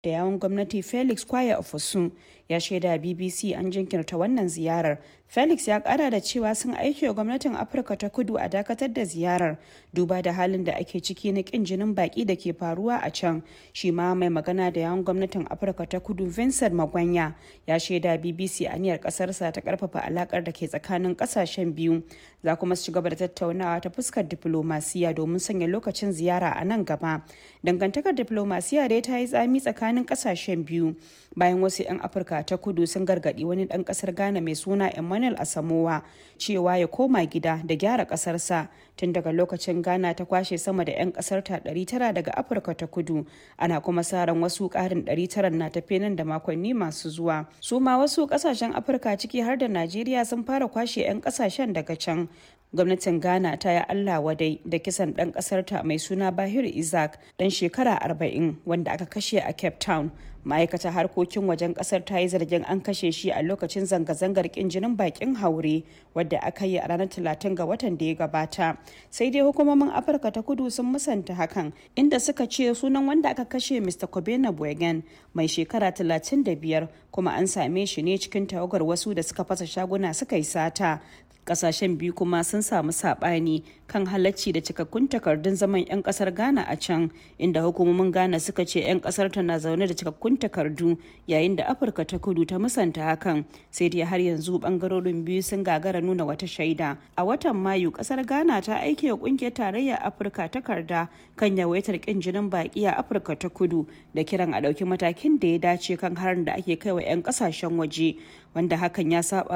da yawon gwamnati felix kwaya ofosun ya shaida bbc an jinkirta wannan ziyarar felix ya kara da cewa sun aiki wa gwamnatin afirka ta kudu a dakatar da ziyarar duba da halin da ake ciki na kin jinin baki da ke faruwa a can shi ma mai magana da yawon gwamnatin afirka ta kudu vincent magwanya ya shaida bbc aniyar kasarsa ta karfafa alakar da ke tsakanin kasashen biyu za kuma su ci gaba da tattaunawa ta fuskar diplomasiya domin sanya lokacin ziyara a nan gaba dangantakar diplomasiya dai ta yi tsami tsakanin kasashen biyu bayan wasu 'yan afirka ta kudu sun gargadi wani dan kasar ghana mai suna emmanuel asamowa cewa ya koma gida da gyara kasarsa tun daga lokacin ghana ta kwashe sama da 'yan kasar ta 900 daga afirka ta kudu ana kuma sa ran wasu karin 900 na tafe nan da makonni masu zuwa su ma wasu kasashen afirka ciki har da najeriya sun fara kwashe 'yan kasashen daga can gwamnatin ghana ta yi allah wadai da kisan ɗan ƙasarta mai suna bahir isaac ɗan shekara 40 wanda aka kashe a cape town ma'aikatar harkokin wajen kasar ta yi zargin an kashe shi a lokacin zanga-zangar kin jinin bakin haure wadda aka yi a ranar 30 ga watan da ya gabata sai dai hukumomin afirka ta kudu sun musanta hakan inda suka ce sunan wanda aka kashe mr kobena boygan mai shekara 35 kuma an same shi ne cikin tawagar wasu da suka fasa shaguna suka yi sata kasashen biyu kuma sun samu sabani kan halacci da cikakkun takardun zaman 'yan kasar ghana a can inda hukumomin ghana suka ce 'yan kasar ta na zaune da cikakkun takardu yayin da afirka ta kudu ta musanta hakan sai dai har yanzu bangarorin biyu sun gagara nuna wata shaida a watan mayu kasar ghana ta aike wa kungiyar tarayyar afirka takarda kan yawaitar kin jinin baki a afirka ta kudu da kiran a ɗauki matakin da ya dace kan harin da ake kai wa 'yan kasashen waje wanda hakan ya saba